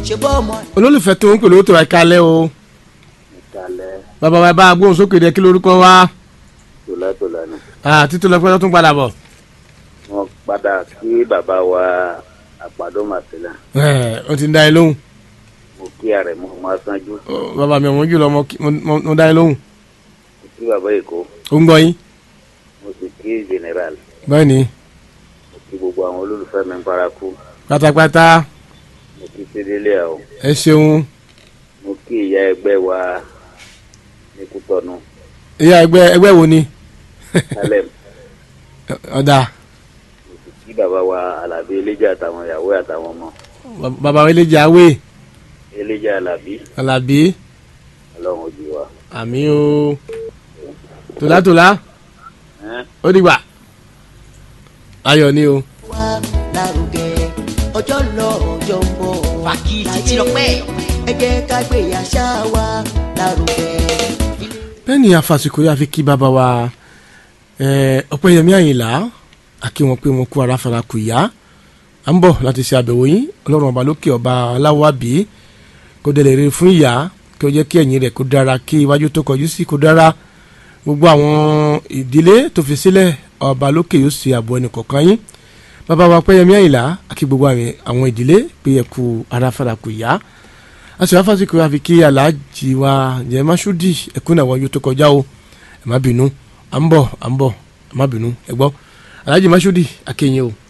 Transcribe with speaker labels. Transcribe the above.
Speaker 1: ṣe bọ́ ọmọ.
Speaker 2: olólùfẹ́ tó ń pè lówó tó wá kalẹ̀ o
Speaker 3: ìkàlẹ̀
Speaker 2: bàbá wa bá a gbóhùn sókè dẹ kí lórúkọ wa
Speaker 3: tòlátòlá ni.
Speaker 2: títí lọ pẹ́ tó tún padà bọ̀
Speaker 3: wọ́n padà kí bàbá wa àpàdé màsílà
Speaker 2: ẹ̀ ó ti ń dá ẹ lóhùn
Speaker 3: mo kí ààrẹ mo máa sanjú
Speaker 2: Ó, bàbá mi ọ̀wọ́n jùlọ mo kí- mo- mo mo dá ẹ lóhùn
Speaker 3: mo kí bàbá èkó
Speaker 2: ó ń gbọ́ yín
Speaker 3: mo sì kí general
Speaker 2: báyìí ni
Speaker 3: mo kí gbogbo àwọn olólùfẹ́ mi ń paraku
Speaker 2: pátápátá
Speaker 3: mo kí sídélé ọ̀
Speaker 2: ẹ ṣeun
Speaker 3: mo kí ìyá ẹgbẹ́ wa ní kútọ́nù
Speaker 2: ìyá ẹgbẹ́ ẹgbẹ́ wo ni
Speaker 3: salem
Speaker 2: ọ̀dà
Speaker 3: mo sì kí bàbá wa alábí eléjà àtàwọn ìyàwó àtàwọn ọmọ
Speaker 2: bàbá wa eléjà awé
Speaker 3: eléjà alábí
Speaker 2: alábí
Speaker 3: ọlọ́run ojú wa.
Speaker 2: àmì o tòlátòlá
Speaker 3: Ẹ́n?
Speaker 2: ó dìgbà ayọ̀ ni o.
Speaker 1: wá lárugẹ ọjọ́ ń lọ ọjọ́ ń bọ̀.
Speaker 4: Fàkì títí lọ́pẹ́.
Speaker 1: ẹ jẹ́ ká gbé àṣà wa lárugẹ.
Speaker 2: bẹ́ẹ̀ ni àfàsìkò yà fi kí bàbá wa eh, ọ̀pẹ́yẹmí àyìnlá àkí wọn pé wọn kú ara fara kù yá à ń bọ̀ láti ṣe àbẹ̀wò yín ọlọ́run ọba lókè ọba aláwàbí kó dẹ̀ lè rí fún ìyá kí ó jẹ́ kí ẹ̀yìn rẹ̀ kó dára kí iwájú tó kọjú sí kó dára gbogbo àwọn ìdílé tó fi sílẹ̀ ọba lókè yóò ṣe àbọ̀ ẹnì kọ̀ọ̀kan yín bàbá wa ọ̀pẹ́yẹmí àyìnlá àkí gbogbo àwọn àwọn ìdílé pé ẹ kú ara fara kù yá aṣọ afásitì wa fi kí aláàjì wa jẹ masudi ẹkún àwọn yóò tó kọjá o ẹ má bínú à ń bọ̀ à ń bọ̀ ẹ má bínú ẹ gbọ́ aláàjì masudi akéyìn o